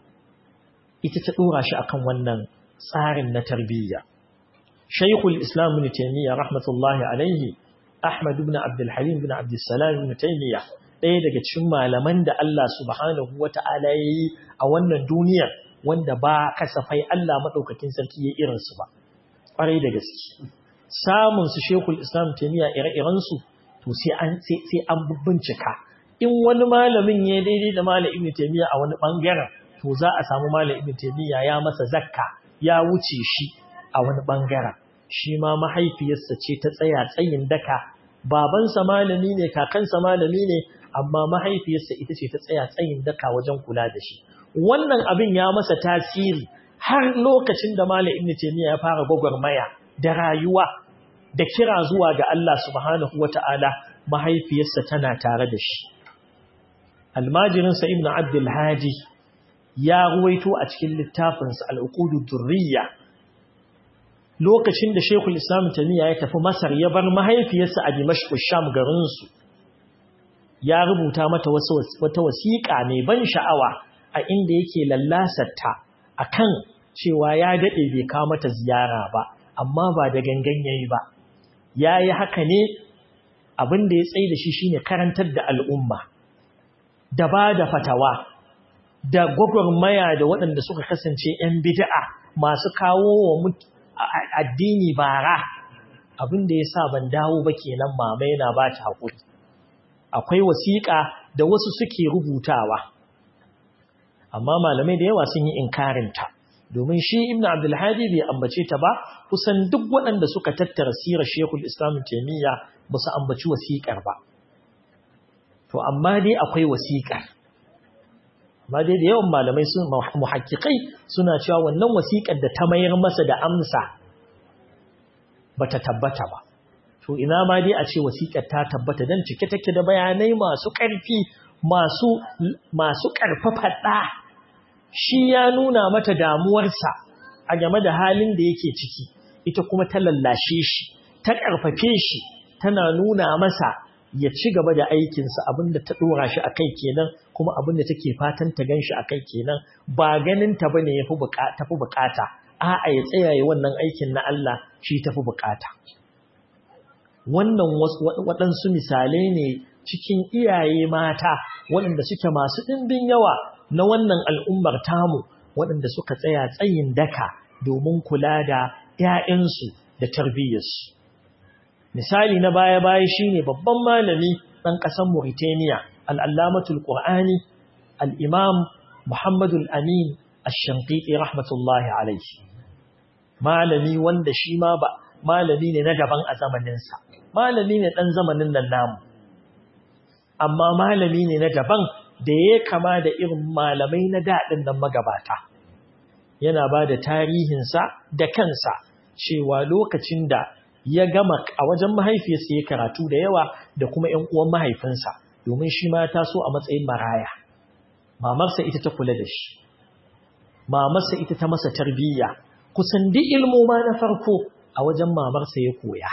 ita ta dora shi akan wannan tsarin na tarbiyya Shaykhul Islam Ibn Taymiyyah rahmatullahi alaihi Ahmad ibn Abdul Halim ibn Abdul Salam Ibn Taymiyyah ɗaya daga cikin malaman da Allah subhanahu wata'ala ya yi a wannan duniyar wanda ba kasafai Allah madaukakin sarki ya irin su ba kwarai da gaske samun su Sheikhul Islam Taymiyyah ire-iren su to sai an sai an bincika in wani malamin ya daidai da malam Ibn Taymiyyah a wani bangaren to za a samu malam Ibn Taymiyyah ya masa zakka ya wuce shi a wani bangaren shi ma mahaifiyarsa ce ta tsaya tsayin daka babansa malami ne kakansa malami ne amma mahaifiyarsa ita ce ta tsaya tsayin daka wajen kula da shi wannan abin ya masa tasiri har lokacin da malam Ibn Taymiyyah ya fara gwagwarmaya da rayuwa da kira zuwa ga Allah subhanahu wata'ala mahaifiyarsa tana tare da shi almajirinsa ibn abdul hadi ya ruwaito a cikin littafinsa al'uqudud durriya lokacin da shekul islam tamiya ya tafi masar ya bar mahaifiyarsa a dimashq sham garinsu ya rubuta mata wata wasiƙa mai ban sha'awa a inda yake lallasarta akan cewa ya dade bai kawo mata ziyara ba amma ba da gangan yayi ba yayi haka ne abin da ya tsaye da shi shine karantar da al'umma da ba da fatawa da gwagwarmaya da waɗanda suka kasance 'yan bid'a masu kawo wa addini bara abin da ya sa ban dawo ba kenan mama yana ba ta haƙuri akwai wasiƙa da wasu suke rubutawa amma malamai da yawa sun yi inkarinta domin shi ibn abdulhadi bai ambace ta ba kusan duk waɗanda suka tattara sirar shekul islam taimiyya ba su ambaci wasiƙar ba to amma dai akwai wasiƙar amma dai da yawan malamai sun muhakkikai suna cewa wannan wasiƙar da ta mayar masa da amsa bata tabbata ba to ina ma dai a ce wasiƙar ta tabbata dan cike take da bayanai masu ƙarfi masu masu ƙarfafa ɗa shi ya nuna mata damuwarsa a game da halin da yake ciki ita kuma ta lallashe shi ta ƙarfafe shi tana nuna masa ya ci gaba da aikinsa abinda ta ɗora shi a kai kenan kuma abinda take fatan ta gan shi a kai kenan ba ganin ta bane ya tafi bukata a'a ya tsayaye wannan aikin na Allah shi tafi bukata wannan waɗansu misalai ne cikin iyaye mata waɗanda suke masu ɗimbin yawa na wannan al'ummar tamu waɗanda suka tsaya tsayin daka domin kula da ‘ya'yansu da tarbiyyarsu. Misali na baya-baya shi ne babban malami ɗan ƙasar Mauritania, al'allamatul ƙur'ani, al'imam Muhammadul Amin Ashanƙiƙi rahmatullahi alaihi. Malami wanda shi ma ba, malami ne na daban a zamaninsa, malami ne ɗan zamanin nan namu. Amma malami ne na daban da ya kama da irin malamai na daɗin nan magabata. Yana ba da tarihinsa da kansa cewa lokacin da ya gama a wajen mahaifiyarsa ya karatu da yawa da kuma ‘yan uwan mahaifinsa domin shi ma ta so a matsayin maraya. Mamarsa ita ta kula da shi, mamarsa ita ta masa tarbiyya, kusan duk ilmoma na farko a wajen mamarsa ya koya.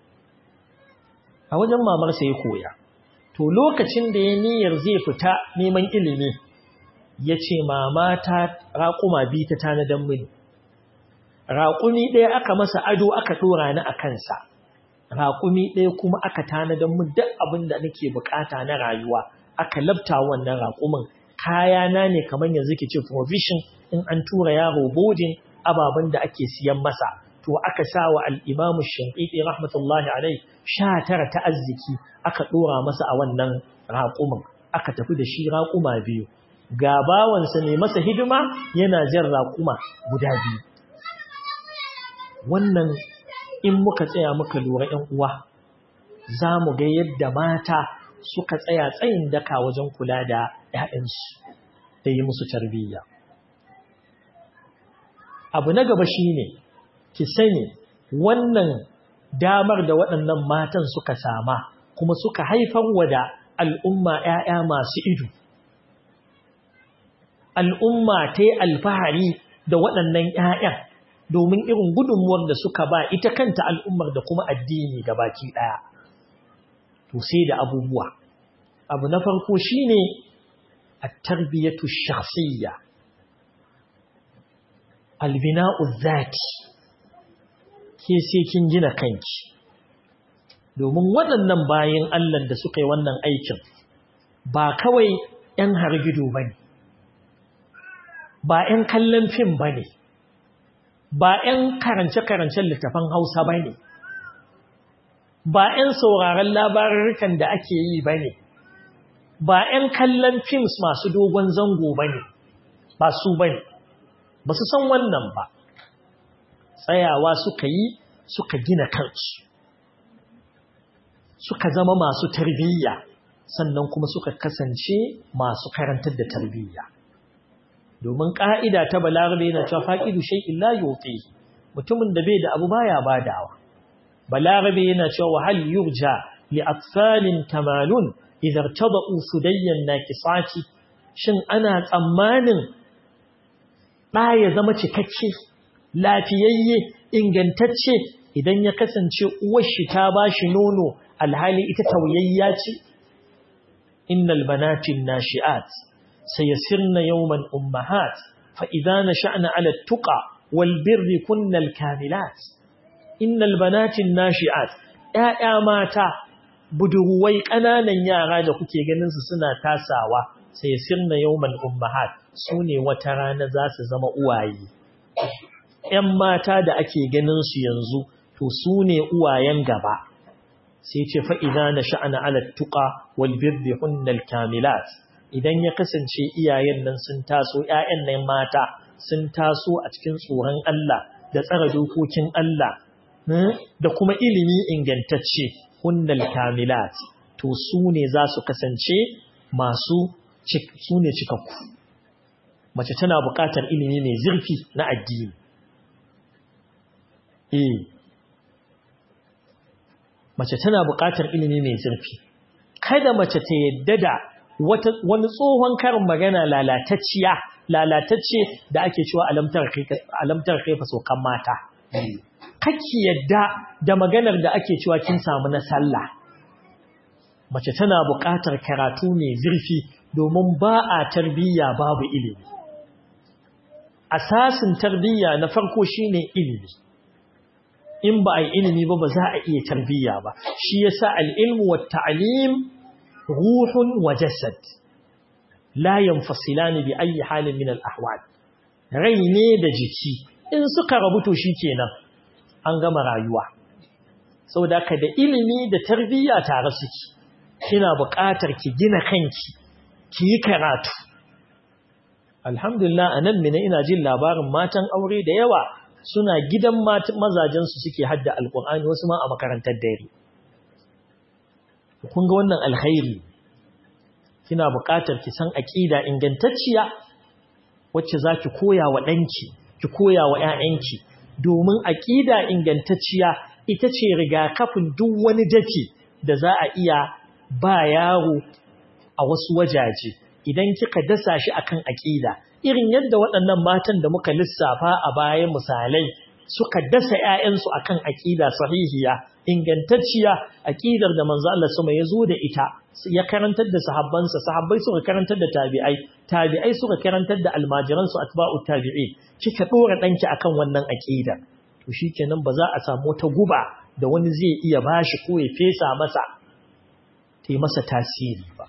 A wajen mamarsa ya koya. To lokacin da ya niyyar zai fita neman ilimi, ya ce mama ta raƙuma bi ta tanadan mini. Raƙumi ɗaya aka masa ado aka ɗora ni a kansa, raƙumi ɗaya kuma aka tanadan min duk abin da nake bukata na rayuwa, aka labta wannan raƙumin kayana ne kamar yanzu ke ce provision in an tura yaro bodin ababen da ake siyan masa. To aka sa wa al'imamu shinƙiɗi rahmatullahi alai sha tara ta arziki aka ɗora masa a wannan raƙumin, aka tafi da shi raƙuma biyu. Ga bawansa ne masa hidima yana jan raƙuma guda biyu. wannan in muka tsaya muka lura ‘yan uwa za mu ga yadda mata suka tsaya tsayin daka wajen kula da ‘ya'yansu da yi musu tarbiyya. Abu na gaba shi ne, ki sani wannan damar da waɗannan matan suka sama kuma suka haifar wa da al'umma ‘ya'ya masu ido. Al'umma ta yi alfahari da waɗannan ‘ya'yan. domin irin gudunmuwar da suka ba ita kanta al'ummar da kuma addini ga baki ɗaya. To sai da abubuwa. Abu na farko shi ne a tarbiyyatu shahsiyya, albina'u zati, ke sai kin gina kanki. Domin waɗannan bayan Allah da suka yi wannan aikin ba kawai ‘yan hargido ba ne, ba ‘yan kallon fim ba ne. ba ‘yan karance-karancen littafan Hausa ba ne, ba ‘yan sauraron labarurrukan da ake yi ba ne, ba ‘yan kallon films masu dogon zango ba ne, ba su ba ne, ba su san wannan ba, tsayawa suka yi suka gina kansu, suka zama masu tarbiyya, sannan kuma suka kasance masu karantar da tarbiyya. domin ƙa'ida ta balarabe yana cewa faƙidu shai illa yote mutumin da bai da abu baya badawa balarabe yana cewa wahal yurja li atfalin tamalun idar taba usudayyan na kisaci shin ana tsammanin ɗa ya zama cikakke lafiyayye ingantacce idan ya kasance uwar shi ta ba shi nono alhali ita tauyayya ce innal banatin nashi'at سيسرن يوما أمهات فإذا نشأن على التقى والبر كن الكاملات إن البنات الناشئات ‘ya'ya mata budurwai ƙananan yara da kuke ganin su suna tasawa sai sirna yawman ummahat su ne wata rana za su zama uwaye ‘yan mata da ake ganin su yanzu to su ne uwayen gaba sai ce fa'iza na sha'ana alattuka walbirbi hunnal kamilat idan ya kasance iyayen nan sun taso ‘ya'yan nan mata sun taso a cikin tsoron Allah da tsara dokokin Allah da kuma ilimi ingantacce hunnal kamilat to su ne za su kasance masu su ne cikakku mace tana buƙatar ilimi mai zurfi na addini eh mace tana buƙatar ilimi mai zurfi kada mace ta yadda da wani tsohon karin magana lalatacciya lalatacce da ake cewa alamtar kaifa sokan mata kake yadda da maganar da ake cewa kin samu na sallah mace tana buƙatar karatu mai zurfi domin ba a tarbiyya babu ilimi asasin tarbiyya na farko shine ilimi in ba a yi ilimi ba ba za a iya tarbiyya ba shi yasa al-ilmu wa ta'lim ruhun wa jasad la yanfasilani bi ayi halin min al-ahwal rai ne da jiki in suka rabu to shikenan an gama rayuwa saboda ka da ilimi da tarbiyya tare suke kina buƙatar ki gina kanki ki yi karatu alhamdulillah anan mina ina jin labarin matan aure da yawa suna gidan mazajensu suke hadda alkur'ani wasu ma a makarantar dare kun ga wannan alkhairi kina buƙatar ki san aqida ingantacciya wacce zaki koya wa danki ki koya wa ƴaƴanki domin aqida ingantacciya ita ce rigakafin duk wani dake da za a iya ba yaro a wasu wajaje idan kika dasa shi akan aqida irin yadda waɗannan matan da muka lissafa a baya misalai suka dasa ƴaƴansu akan aqida sahihiya ingantacciya aqidar da manzo Allah sama ya zo da ita ya karantar da sahabbansa sahabbai suka karantar da tabi'ai tabi'ai suka karantar da almajiransu atba'u tabi'i kika dora danki akan wannan aqida to shikenan ba za a samu ta guba da wani zai iya bashi ko ya fesa masa ta masa tasiri ba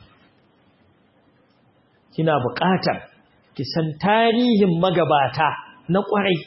kina buƙatar ki san tarihin magabata na ƙwarai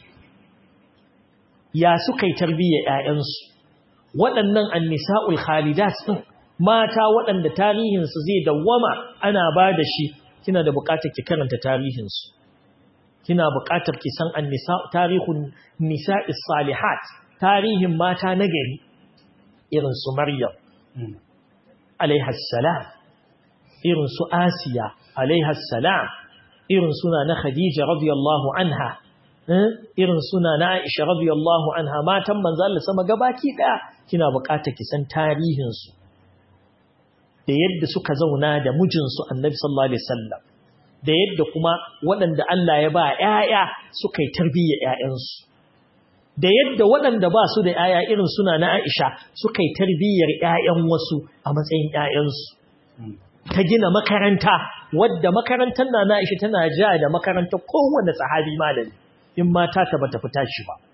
ya suka yi tarbiyyar ƴaƴansu waɗannan annisa'ul khalidat din mata waɗanda tarihinsu zai dawwama ana ba da shi kina da buƙatar ki karanta tarihinsu kina buƙatar ki san annisa tarihun nisa'is salihat tarihin mata na gari irin su Maryam alaiha salam irin su Asiya alaiha salam irin suna na Khadija radiyallahu anha irin suna na Aisha radiyallahu anha matan manzo Allah sama gabaki daya kina buƙatar ki san tarihin su da yadda suka zauna da mijinsu Annabi sallallahu alaihi wasallam da yadda kuma waɗanda Allah ya ba ƴaƴa suka yi tarbiyyar ƴaƴansu da yadda waɗanda ba su da ƴaƴa irin suna na Aisha suka yi tarbiyyar ƴaƴan wasu a matsayin ƴaƴansu ta gina makaranta wadda makarantar na na Aisha tana ja da makarantar kowanne sahabi malami in mata ta bata fita shi ba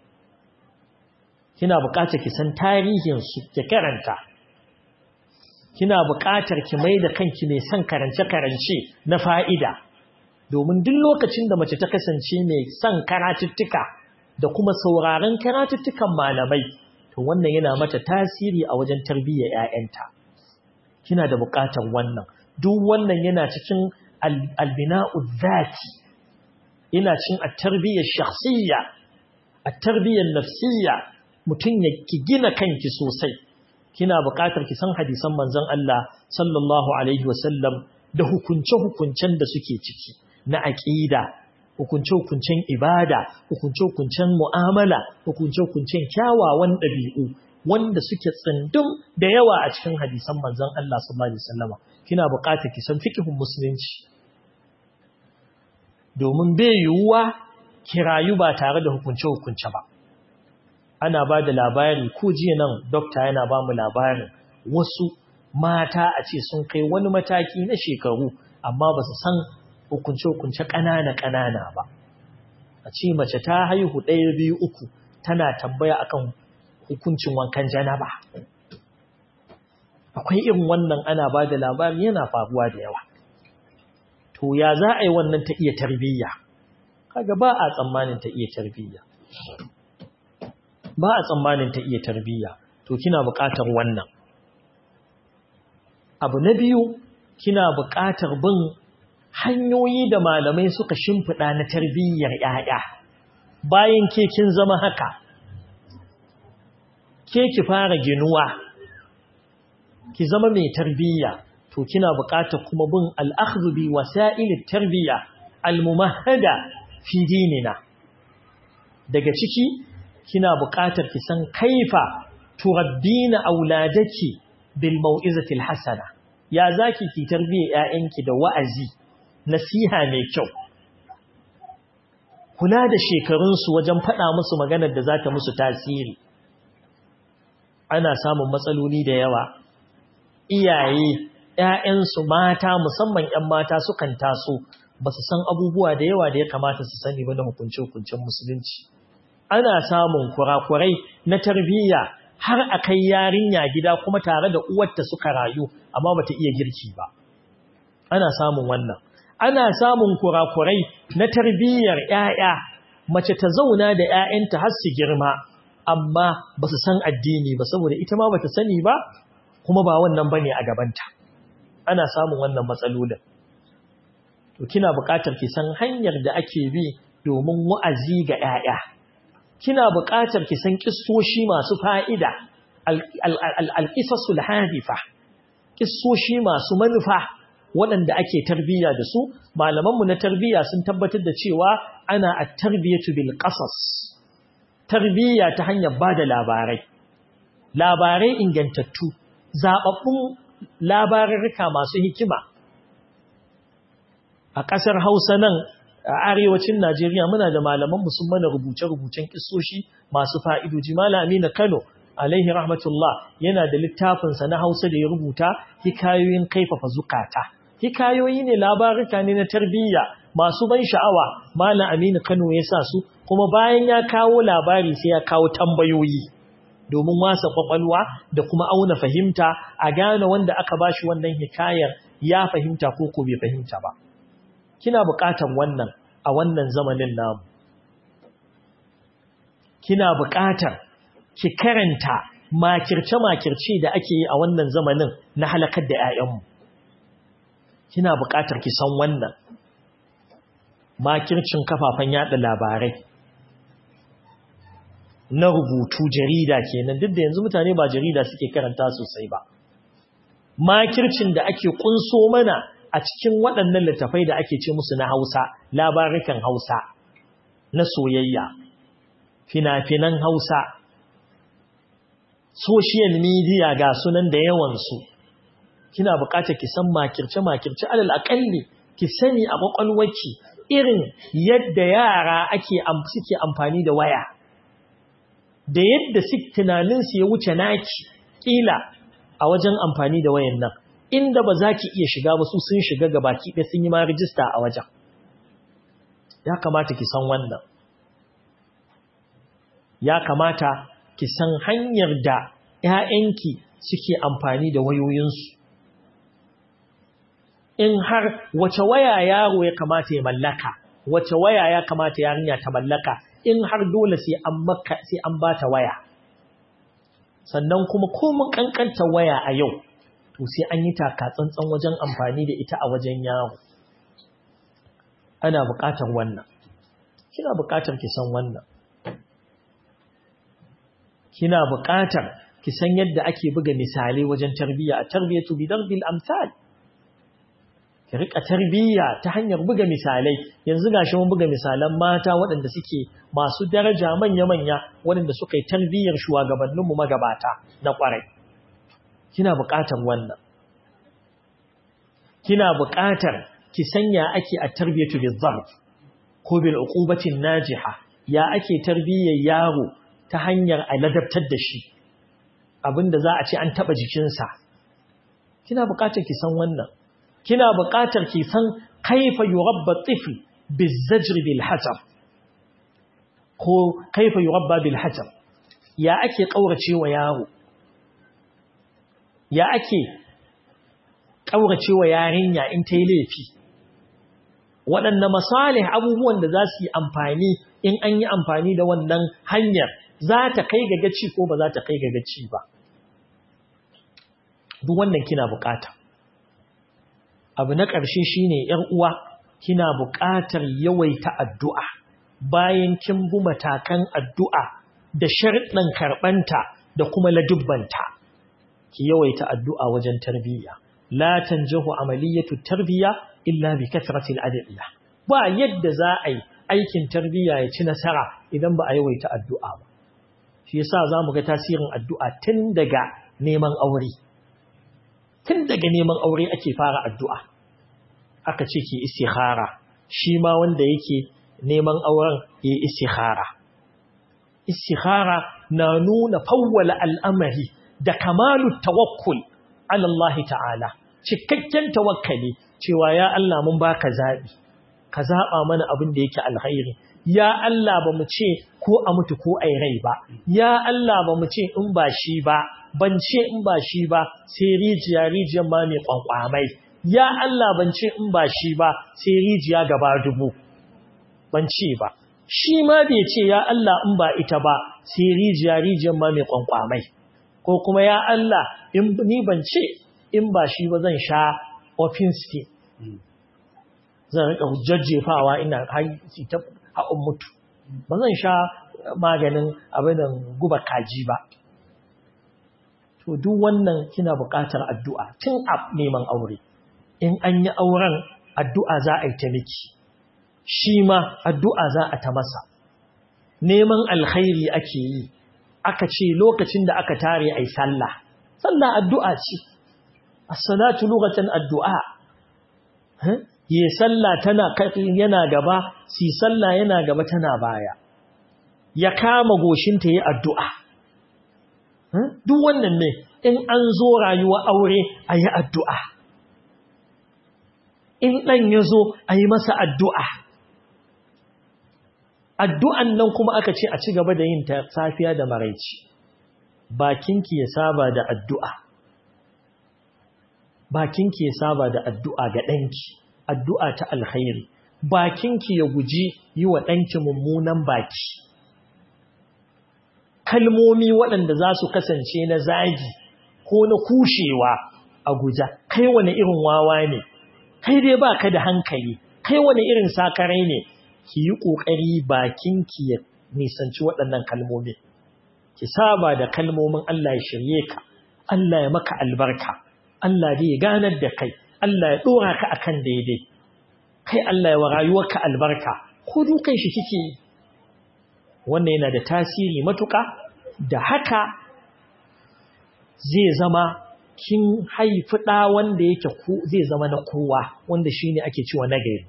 kina buƙatar ki san tarihin su ki karanta kina buƙatar ki mai da kanki mai son karance-karance na fa'ida domin duk lokacin da mace ta kasance mai son karatuttuka da kuma sauraron karatuttukan malamai to wannan yana mata tasiri a wajen tarbiyyar ‘ya'yanta kina da buƙatar wannan duk wannan yana cikin albina'u zaki yana cin a tarbiyyar shakhsiyya a tarbiyyar nafsiyya mutum ya ki gina kanki sosai kina buƙatar ki san hadisan manzon Allah sallallahu alaihi wasallam da hukunce-hukuncen da suke ciki na aqida hukunce-hukuncen ibada hukunce-hukuncen mu'amala hukunce-hukuncen kyawawan ɗabi'u wanda suke tsindum da yawa a cikin hadisan manzon Allah sallallahu alaihi wasallama kina buƙatar ki san fiqhun musulunci domin bai yiwuwa ki rayu ba tare da hukunce-hukunce ba ana ba da labari ko jiya nan dokta yana ba mu labarin wasu mata a ce sun kai wani mataki na shekaru amma ba su san hukunce-hukunce ƙanana-ƙanana ba a ce mace ta haihu ɗaya biyu uku tana tambaya akan hukuncin wankan janaba akwai irin wannan ana ba da labari yana faruwa da yawa to ya za a yi wannan ta iya tarbiyya kaga ba a tsammanin ta iya tarbiyya ba a tsammanin ta iya tarbiyya to kina buƙatar wannan abu na biyu kina buƙatar bin hanyoyi da malamai suka shimfiɗa na tarbiyyar ‘ya'ya bayan ke kin zama haka ke ki fara ginuwa ki zama mai tarbiyya to kina buƙatar kuma bin al'akhdhu bi wasa'il tarbiyya al-mumahhada fi dinina daga ciki kina buƙatar ki san kaifa turabbina auladaki bil mau'izati al-hasana ya zaki ki tarbiyyar ƴaƴanki da wa'azi nasiha mai kyau kula da shekarunsu wajen faɗa musu maganar da za ta musu tasiri ana samun matsaloli da yawa iyaye ‘ya'yansu mata musamman ‘yan mata sukan taso ba su san abubuwa da yawa da ya kamata su sani ba na hukunce-hukuncen musulunci ana samun kurakurai na tarbiyya har a kai yarinya gida kuma tare da uwarta suka rayu amma bata iya girki ba ana samun wannan ana samun kurakurai na tarbiyyar ‘ya'ya mace ta zauna da ‘ya'yanta har su girma amma ba su san addini ba saboda ita ma ba ta sani ba kuma ba wannan ba ne a gabanta ana samun wannan matsalolin to kina buƙatar ki san hanyar da ake bi domin wa'azi ga ‘ya'ya kina buƙatar ki san ƙistoshi masu fa'ida alƙisasul hadifa ƙistoshi masu manufa waɗanda ake tarbiyya da su malamanmu na tarbiyya sun tabbatar da cewa ana a tarbiyyatu bil qasas tarbiyya ta hanyar bada labarai labarai ingantattu zababbun labarurruka masu hikima a ƙasar Hausa nan a arewacin Najeriya muna da malaman mu sun mana rubuce-rubucen kissoshi masu fa'idoji Malam Aminu Kano alaihi rahmatullah yana da littafinsa na Hausa da ya rubuta hikayoyin kaifafa zukata hikayoyi ne labaruka ne na tarbiyya masu ban sha'awa malam Aminu Kano ya sa su kuma bayan ya kawo labari sai ya kawo tambayoyi domin wasa kwakwalwa da kuma auna fahimta a gane wanda aka bashi wannan hikayar ya fahimta ko ko bai fahimta ba kina buƙatar wannan a wannan zamanin namu kina buƙatar ki karanta makirce-makirce da ake yi a wannan zamanin na halakar da 'ya'yanmu kina buƙatar ki san wannan makircin kafafen yada labarai na rubutu jarida kenan duk da yanzu mutane ba jarida suke karanta sosai ba makircin da ake kunso mana a cikin waɗannan littafai da ake ce musu na Hausa labarikan Hausa na soyayya fina-finan Hausa social media ga sunan da yawansu kina buƙatar ki san makirce-makirce alal aƙalli ki sani a ƙwaƙwalwarki irin yadda yara ake suke amfani da waya da yadda tunaninsu ya wuce naki ƙila a wajen amfani da wayan nan inda ba za ki iya shiga ba su sun shiga ga baki ɗaya sun yi ma rijista a wajen ya kamata ki san wannan ya kamata ki san hanyar da ‘ya'yanki suke amfani da wayoyinsu in har wace waya yaro ya kamata ya mallaka wace waya ya kamata yarinya ta mallaka in har dole sai an maka sai an bata waya sannan kuma komun kankanta waya a yau to sai an yi taka tsantsan wajen amfani da ita a wajen yaro ana buƙatar wannan kina buƙatar ki san wannan kina buƙatar ki san yadda ake buga misalai wajen tarbiyya a tarbiyatu bi darbil amsal ki rika tarbiyya ta hanyar buga misalai yanzu gashi mun buga misalan mata waɗanda suke masu daraja manya-manya waɗanda suka yi tarbiyyar shugabanninmu magabata na ƙwarai kina buƙatar wannan kina buƙatar ki sanya ake a tarbiyatu bil zarf ko bil uqubatin najiha ya ake tarbiyyar yaro ta hanyar a ladabtar da shi abinda za a ce an taba jikinsa kina buƙatar ki san wannan kina buƙatar ki san kaifa yurabba tifl bizajr bil hajar ko kaifa yurabba bil hajar ya ake kaurace wa yaro ya ake kaurace wa yarinya in ta yi laifi waɗanne masalih abubuwan da za su yi amfani in an yi amfani da wannan hanyar za ta kai ga gaci ko ba za ta kai ga gaci ba duk wannan kina bukata abu na ƙarshe shine ‘yar uwa kina buƙatar yawaita addu'a bayan kin bi matakan addu'a da sharɗin karɓanta da kuma ladubbanta ki yawaita addu'a wajen tarbiyya la tanjahu amaliyatu tarbiyya illa bi kasratil adiyya ba yadda za a yi aikin tarbiyya ya ci nasara idan ba a yawaita addu'a ba shi yasa zamu ga tasirin addu'a tun daga neman aure tun daga neman aure ake fara addu'a aka ce ki istikhara shi ma wanda yake neman auren ya istikhara istikhara na nuna fawwala al'amari da kamalu tawakkul ala Allah ta'ala cikakken tawakkali cewa ya Allah mun baka zabi ka zaba mana abin da yake alkhairi ya Allah ba mu ce ko a mutu ko ai rai ba ya Allah ba mu ce in ba shi ba ban ce in ba shi ba sai rijiya rijiyar ma mai kwankwamai ya Allah ban ce in ba shi ba sai rijiya gaba dubu ban ce ba shi ma bai ce ya Allah in ba ita ba sai rijiya rijiyar ma mai kwankwamai ko kuma ya Allah in ni ban ce in ba shi ba zan sha ofin steam zan rika jajjefawa ina haiti ta haɓun mutu ba zan sha maganin abin guba kaji ba to duk wannan kina buƙatar addu'a tun a neman aure in an yi auren addu'a za a yi ta miki shi ma addu'a za a ta masa neman alkhairi ake yi aka ce lokacin da aka tare ai sallah sallah addu'a ce as-salatu lughatan addu'a yi sallah tana yana gaba si sallah yana gaba tana baya ya kama goshinta yi addu'a duk wannan ne in an zo rayuwa aure a yi addu'a in ɗan ya zo a yi masa addu'a addu'an nan kuma aka ce a ci gaba da yin ta safiya da maraici bakinki ya saba da addu'a bakinki ya saba da addu'a ga ɗanki addu'a ta alkhairi bakinki ya guji yi wa ɗanki mummunan baki kalmomi waɗanda za su kasance na zagi ko na kushewa a guja kai wani irin wawa ne kai dai ba ka da hankali kai wani irin sakarai ne ki yi ƙoƙari bakinki ya nisanci waɗannan kalmomi ki saba da kalmomin Allah ya shirye ka Allah ya maka albarka Allah zai ganar da kai Allah ya ɗora ka akan daidai kai Allah ya wa rayuwarka albarka ko dukan shi kike yi wannan yana da tasiri matuƙa da haka zai zama kin haifi ɗa wanda yake zai zama na kowa wanda shine ake cewa nagari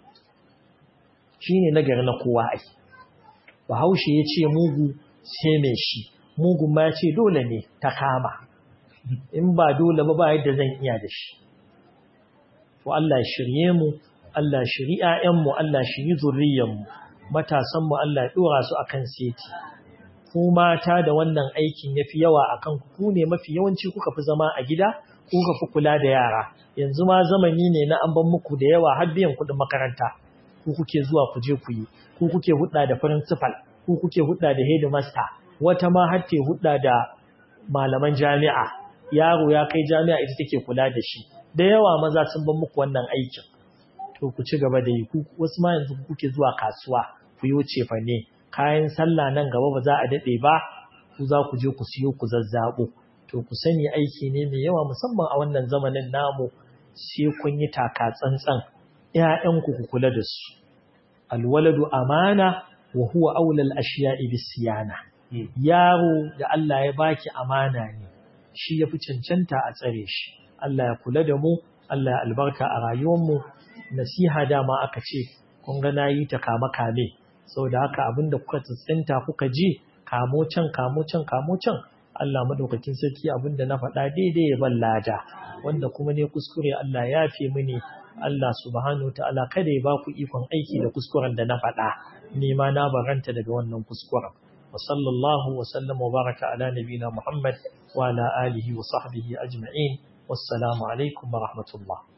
shine nagari na kowa ai bahaushe ya ce mugu sai mai shi mugun ma ya ce dole ne ta kama in ba dole ba ba yadda zan iya da shi to Allah ya shirye mu Allah ya shiri ƴaƴanmu Allah ya shiri zuriyarmu matasanmu Allah ya dora su akan seti ku mata da wannan aikin yafi yawa akan ku ku ne mafi yawanci kuka fi zama a gida kuka fi kula da yara yanzu ma zamani ne na an ban muku da yawa har biyan kuɗin makaranta ku kuke zuwa ku je ku yi ku kuke hudda da principal ku kuke hudda da headmaster wata ma har te hudda da malaman jami'a yaro ya kai jami'a ita take kula da shi da yawa maza sun ban muku wannan aikin to ku ci gaba da yi ku wasu ma yanzu kuke zuwa kasuwa ku yi wuce fa ne kayan sallah nan gaba ba za a dade ba ku za ku je ku siyo ku zazzabo to ku sani aiki ne mai yawa musamman a wannan zamanin namu sai kun yi taka tsantsan ƴaƴanku ku kula da su alwaladu amana wa huwa aulal ashiya'i bisiyana yaro da Allah ya baki amana ne shi yafi cancanta a tsare shi Allah ya kula da mu Allah ya albarka a rayuwarmu nasiha dama aka ce kun ga nayi ta kama kame saboda haka abinda kuka tsintsinta kuka ji kamo can kamo can kamo can Allah madaukakin sarki abinda na faɗa daidai ya ban lada wanda kuma ne kuskure Allah ya fi mini Allah subhanahu ta'ala kada ya baku ikon aiki da kuskuren da na faɗa ni ma na baranta daga wannan kuskuren wa sallallahu wa sallam wa baraka ala nabina Muhammad wa ala alihi wa sahbihi ajma'in wassalamu alaikum wa rahmatullah